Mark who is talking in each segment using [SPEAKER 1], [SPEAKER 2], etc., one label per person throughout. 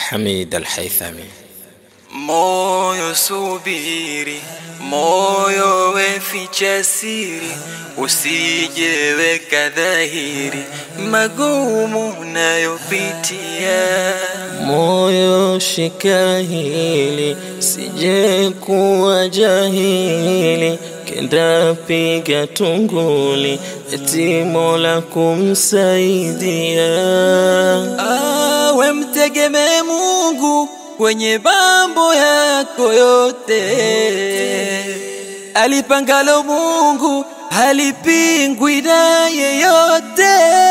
[SPEAKER 1] Hamid Al-Haythami.
[SPEAKER 2] Moyo subiri, moyo weficha siri, usijeweka dhahiri magumu nayopitia.
[SPEAKER 1] Moyo shika hili, sije kuwa jahili, kenda piga tunguli, eti Mola kumsaidia.
[SPEAKER 2] Awe mtegemee Mungu kwenye mambo yako yote, alipangalo Mungu halipingwi na yeyote.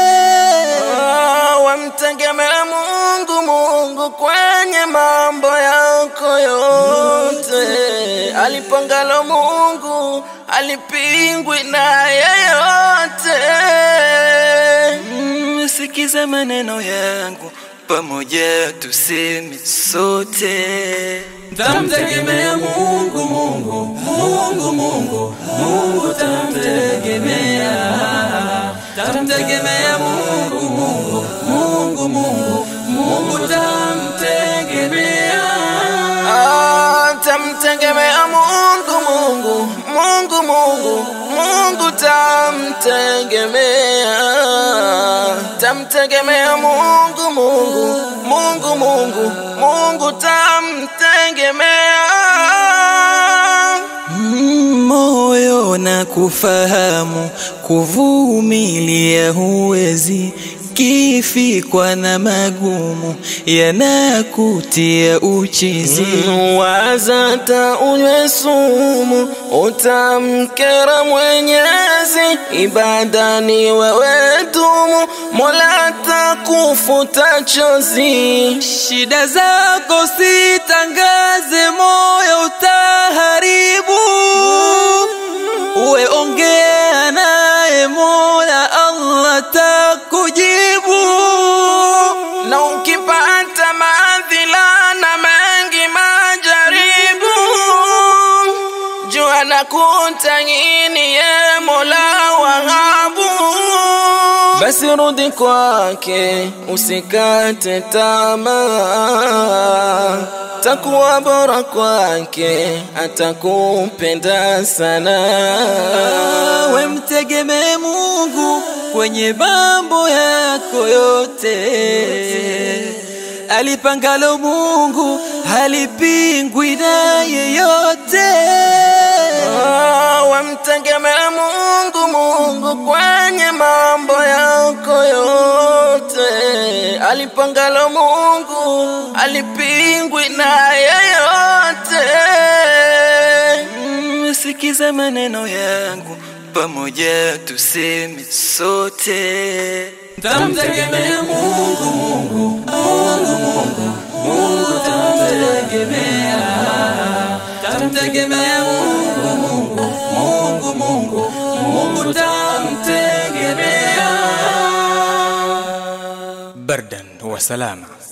[SPEAKER 1] Wamtegemea Mungu, Mungu kwenye mambo yako yote. Alipangalo Mungu alipingwi na yeyote.
[SPEAKER 2] Mm, Sikiza maneno yangu pamoja tuseme sote, tamtegemea Mungu, Mungu, Mungu, Mungu, Mungu tamtegemea, tamtegemea Mungu, Mungu, Mungu, Mungu, Mungu tamtegemea.
[SPEAKER 1] Ah, Tamtegemea Mungu, Mungu, Mungu, Mungu, Mungu tamtegemea. Tamtegemea Mungu, Mungu, Mungu, Mungu, Mungu tamtegemea.
[SPEAKER 2] Mm, moyo na kufahamu kuvumilia huwezi kifikwa na magumu yanakutia uchizi
[SPEAKER 1] Wazata unywe sumu, utamkera Mwenyezi. Ibadani wewe dumu, Mola takufuta chozi.
[SPEAKER 2] shida zako sitangaze moyo utaharibu uwe ongea naye mola allah takujibu
[SPEAKER 1] na ukipata madhila na mengi majaribu, jua na kutangini ye Mola Wahabu. Basi rudi kwake, usikate tamaa, takuwa bora kwake, atakupenda sana.
[SPEAKER 2] we mtegemee Mungu kwenye mambo yako yote. Alipangalo Mungu halipingwi na yeyote.
[SPEAKER 1] Ah, Wamtegemea Mungu, Mungu kwenye mambo yako yote. Alipangalo Mungu alipingwi na yeyote.
[SPEAKER 2] Mm, Sikiza maneno yangu pamoja tuseme sote, tamtegemea Mungu, Mungu, Mungu, Mungu, Mungu tamtegemea, tamtegemea Mungu, Mungu, Mungu, Mungu, Mungu tamtegemea.
[SPEAKER 3] بردا وسلاما